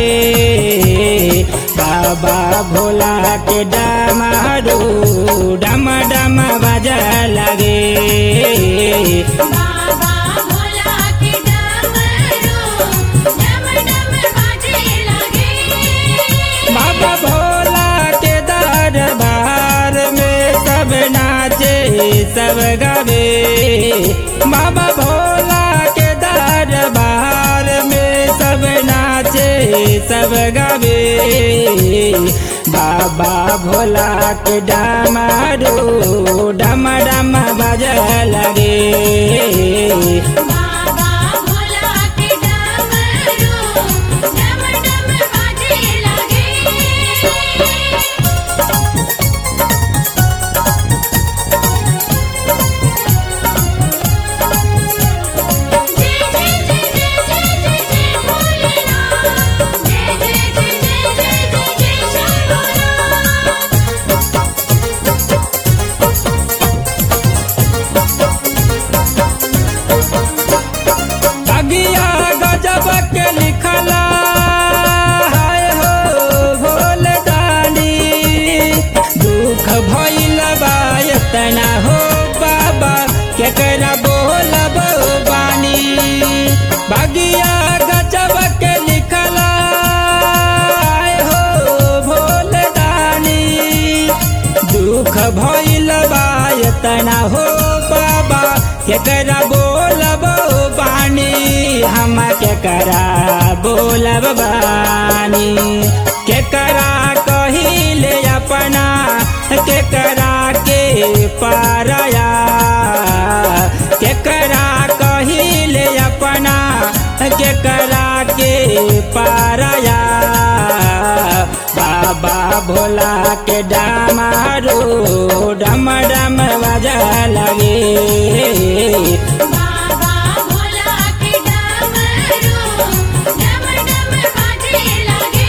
बाबा भोला के डमरू डम डम बजा लगे बाबा भोला के डमरू डम डम बाजे लगे बाबा भोला के दरबार में सब नाचे सब गावे बाबा भोला के दरबार में सब नाचे सब गावे बाबा भोला के डमरू डम डम बज लगे बाबा भोला के डमरू डम डम बाजे लगे जय जय जय जय जय जय जय भोलेनाथ जय जय जय जय जय जय जय शंभोनाथ अगिया गजब के लिखला हाय हो भोल दानी दुख भइल बा एतना हो बाबा केकरा बोलब बानी बगिया गजब के लिखला हाय हो भोल दानी दुख भइल बा एतना हो बाबा केकरा बोलब बानी हम केकरा बोलब बानी केकरा कहिले अपना केकरा के पारया केकरा कहिले अपना केकरा के पारया बाबा भोला के डमरू डम डम बजा लगे बाबा भोला के डमरू डम डम बाजे लगे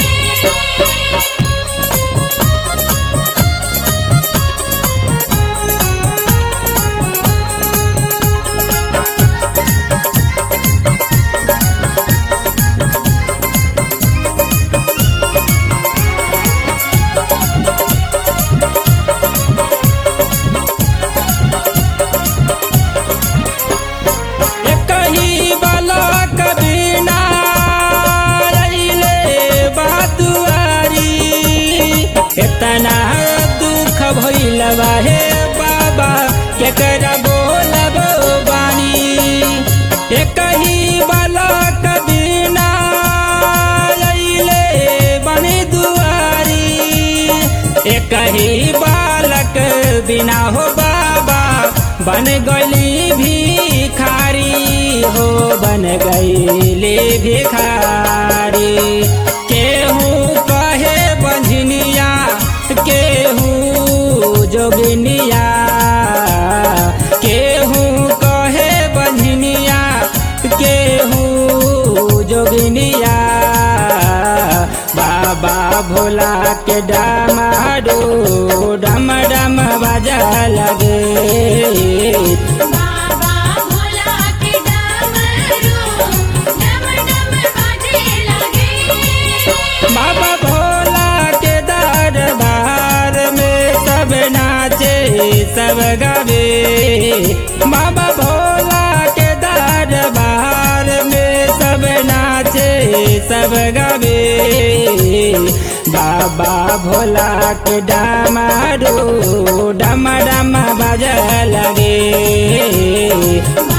एक ही बालक बिना अइले बातुआरी इतना दुख भइल बा हे बाबा केकरा बोलब बानी एक ही बालक बिना अइले बनी दुआरी एक ही बालक बिना हो बाबा बन गली भिखारी हो बन गईली भिखारी केहू कहे बंझनिया केहू जोगिनिया केहू कहे बंझनिया केहू जोगिनिया बाबा भोला के डमरू डम डम बजा लगे बाबा भोला के डमरू डम डम बाजे लगे बाबा भोला के दरबार में सब नाचे सब गावे बाबा भोला के दरबार में सब नाचे सब गावे बाबा भोला के डमरू डम डम बज लगे